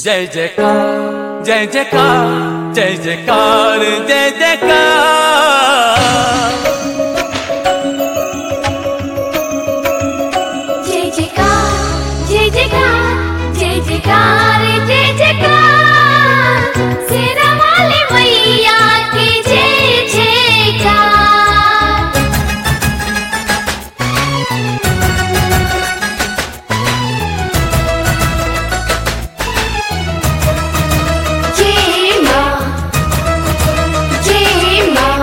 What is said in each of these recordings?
जय जयकार जय जयकार जय जयकार जय जयकार जय जयकार जय जयकार जय जयकार जय जयकार शेरा वाली मैया की जय जयकार जय माँ जय माँ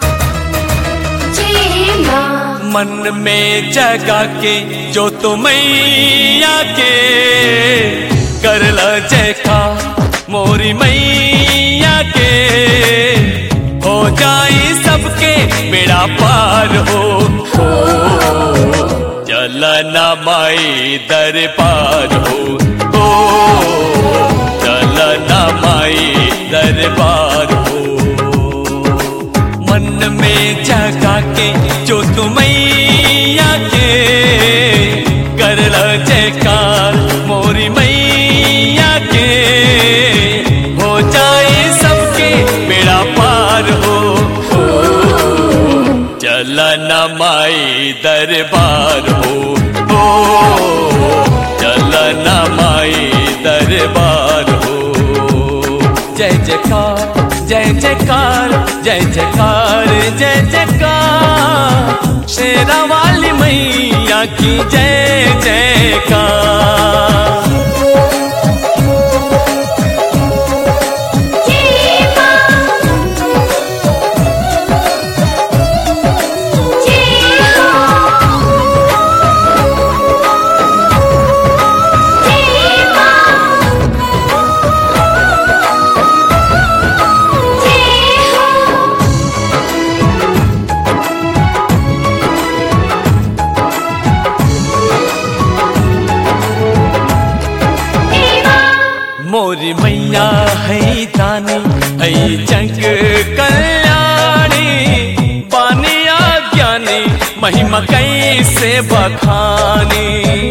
जय माँ मन में जगा के जो तो मैया के करल जयकार मोरी मैया के हो जाई सबके बेड़ा पार हो हो चलना माई दरबार हो हो चलना माई दरबार हो मन में जगा के जो तुम्हैया के करल जयकार मोरी मैया के हो जाए सबके बेड़ा पार हो हो चलना माई दरबार हो हो चलना माई दरबार हो जय जयकार जय जयकार जय जयकार जय जयकार शेरा वाली मैया की जय जयकार जय माँ जय हो जय माँ जय हो जय माँ मोरी मैया है दानी है जग कल्याणी बानिया ज्ञानी महिमा कैसे बखानी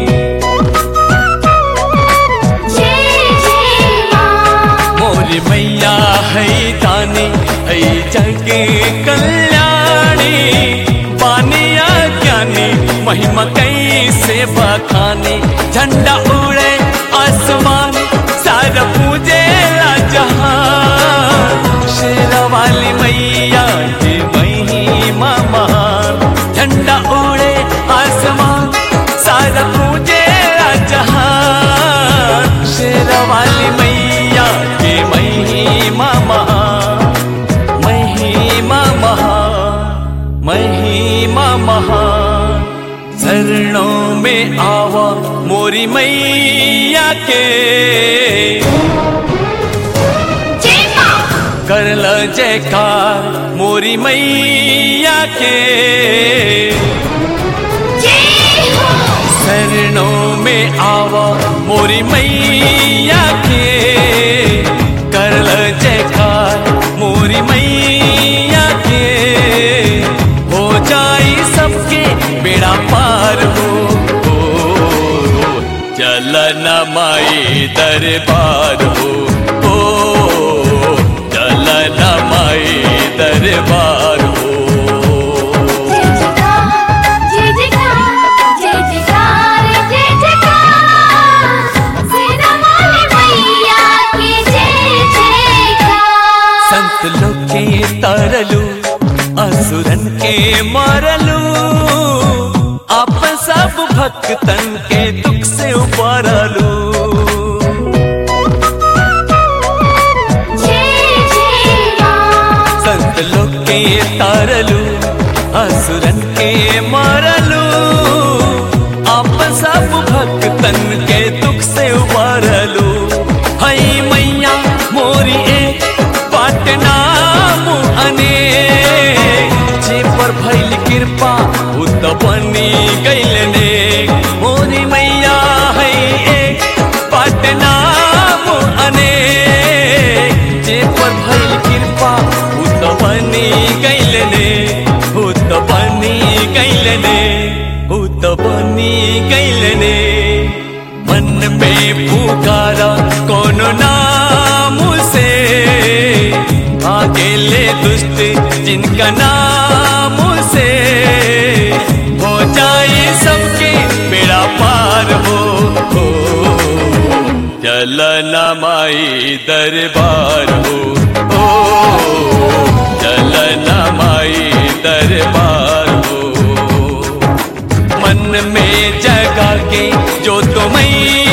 जय जय माँ मोरी मैया है दानी है जग कल्याणी बानिया ज्ञानी महिमा कैसे बखानी झंडा उड़े आसमान सारा पूजे जहान शेरा वाली मैया की महिमा महान झंडा उड़े आसमान सारा पूजे जहान शेरा वाली मैया की महिमा महान महिमा महान महिमा महान शरणों में आवा मोरी मैया के जय माँ करल जयकार मोरी मैया के जय हो शरणों में आवा मोरी मैया के करल जयकार मोरी मैया के हो जाई सबके बेड़ा पार हो हो, चलना माई दरबार हो हो चलना माई दरबार हो जय जयकार जय जयकार जय जयकार जय जयकार शेरा वाली मैया की जय जयकार संत लोग के तरलू असुरन के मारलू आप सब भक्तन के दुख से उबारलू जय जय माँ संत लोग के तारलू असुरन के मारलू आप सब भक्तन के दुख से उबारलू हई मैया मोरी एक पाटना अने जे पर भइल कृपा उत बनी गइल ने मोरी मैया है एक पाटना अने जे पर भइल कृपा उत बनी गइल ने उत बनी गइल ने उत बनी गइल ने मन में पुकारा कोनो ना जिनका नाम से हो जाए सबके बेड़ा पार हो, हो चलना माई दरबार हो ओ चलना माई दरबार हो मन में जगा के जो तुम्हें